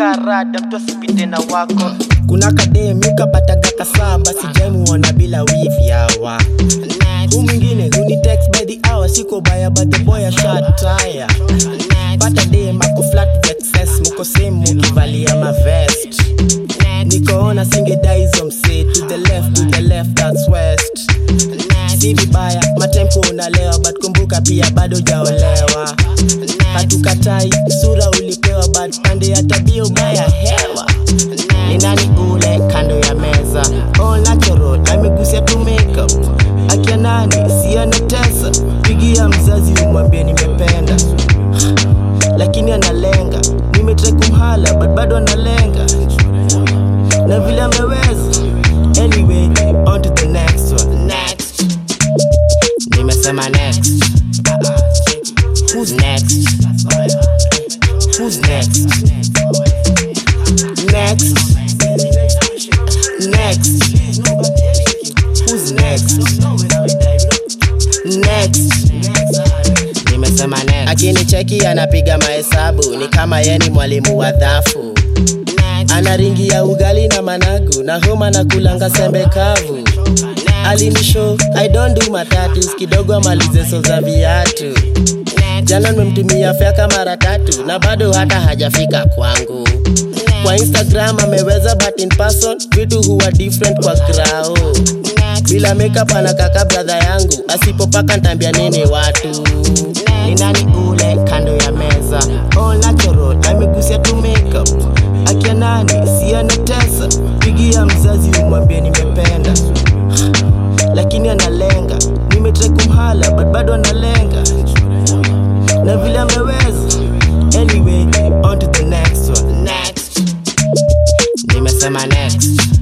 karada mtu asipite na wako kuna kademika pataga kasaba sijaimuona bila wivi hawa hu mwingine huni text by the hour siko baya but the boy a shot tire pata dem ako flat vexes muko same mukivalia mavest nikoona singedaizo mse to the left to the left that's west si vibaya matempo unalewa but kumbuka pia bado jaolewa hatukatai sura ulipewa but pande ya tabia ubaya hewa ni nani ule kando ya meza all natural amegusia tu makeup akia nani sianatesa pigia mzazi umwambie nimependa lakini analenga nimetrai kumhala but bado analenga na vile ameweza anyway on to the next one next nimesema next who's next who's next next next who's next next nimesema next akinicheki anapiga mahesabu ni kama ye ni mwalimu wa dhafu ana ringi ya ugali na managu na homa na kulanga sembe kavu alinisho i don't do matatus kidogo amalize so za viatu jana nimemtumia feka mara tatu na bado hata hajafika kwangu kwa instagram ameweza but in person vitu huwa different kwa grao bila makeup anakaka bradha yangu asipopaka ntambia nini watu ni nani ule kando ya meza all natural amegusia tu makeup akia nani sianatesa pigia mzazi umwambie nimependa lakini analenga nimetrai kumhala but bado analenga na vile ameweza anyway on to the next one next nimesema next